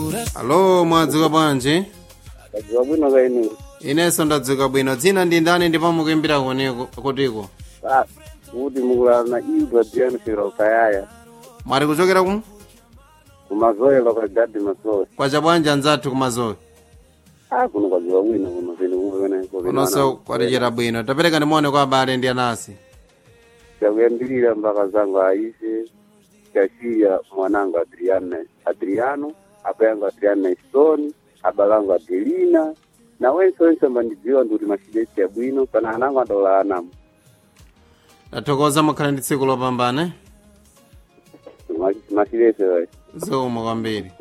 alo mwadzuka bwanji kadziwa bwino kainu inenso ndadzuka bwino dzina ndi ndani ndipo mukuimbira kuniko kutiko Ah, kuti mukulana iwo adiyanifikira ukayaya mwati kuchokera ku kumazoelo kwa gadi masowe kwacha bwanji anzathu kumazowe ah kuno kwadziwa bwino kuno pene kumene kunonso kwatichera bwino tapereka ndimone kwa abale ndi anasi chakuyambirira mpaka zangu aise chasiya mwanangu adriana adriano apayangu adriana stone abalangu adelina na wense wense mbandidziwa ndikuti machidesi abwino pana anangu adaula anamu tathokoza mukhale ndi tsiku lopambana machidesi zikomo kwambiri